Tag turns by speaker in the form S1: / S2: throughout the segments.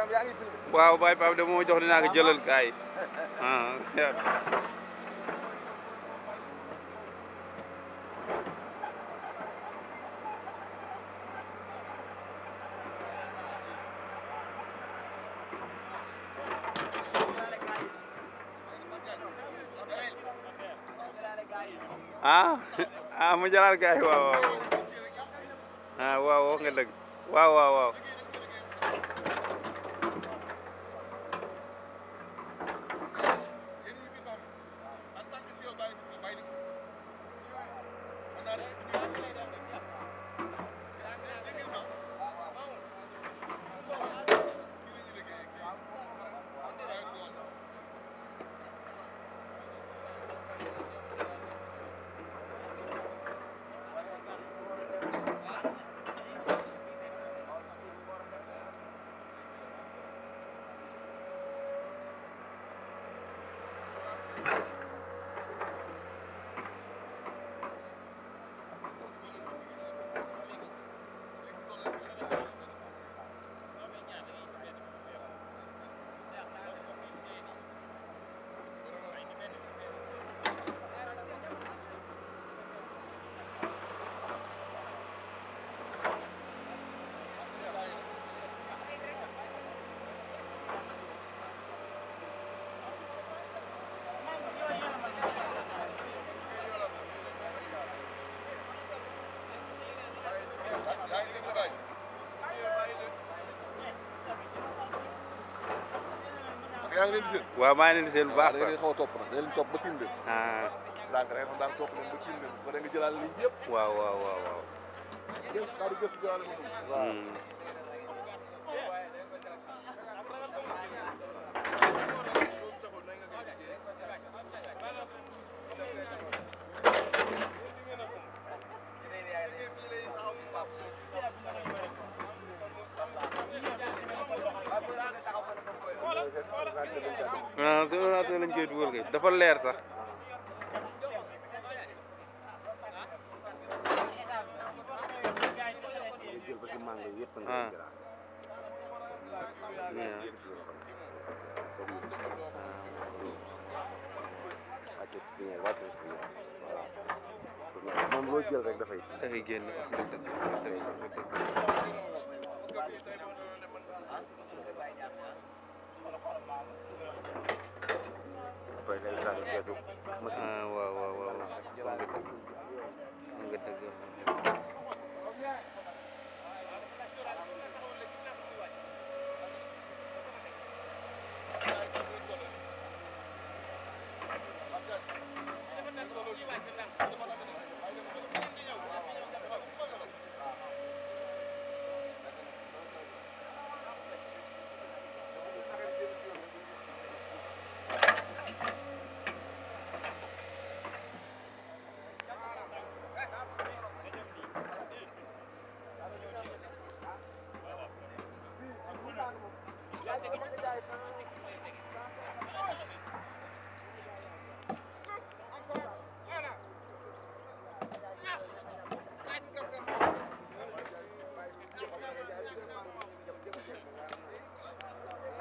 S1: Pape yaa ngi filmé.
S2: waaw Baye Pape de moo jox dinaa ko jëlal kaay ah ah ah mu jëlaat kaay waaw waaw ah waaw wax nga dëgg waaw waaw waaw
S1: yaa ngi leen di seen.
S2: waaw maa ngi leen di seen bu baax
S1: da nga
S2: sax
S1: leen xaw a topp nag da leen topp ba tiim leen.
S2: ah
S1: ndànk rek daan topp leen ba tiim leen ba da nga jëlaale lii yëpp.
S2: waaw waaw waaw waaw
S1: yëpp daal di gëstu jëlaale ma dugg. waaw.
S2: Hmm. ah te ordinateur lañ koy dugal kay dafa leer sax
S3: jël ba ci mango yëpp nga
S2: Ah.
S3: jëlaat.
S2: Yeah.
S3: wàcce pinière wàcce pinière voilà moom loo jël rek dafay
S2: dafay génn wax dëgg dëgg wax dëgg wax dëgg
S3: après day sànni keesu machine
S2: ah waaw waaw waaw wax nga dëgg wax nga dëgg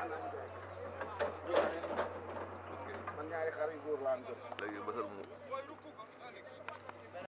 S3: man ñaari xar yu góor laa am jot
S1: léegi bësal mu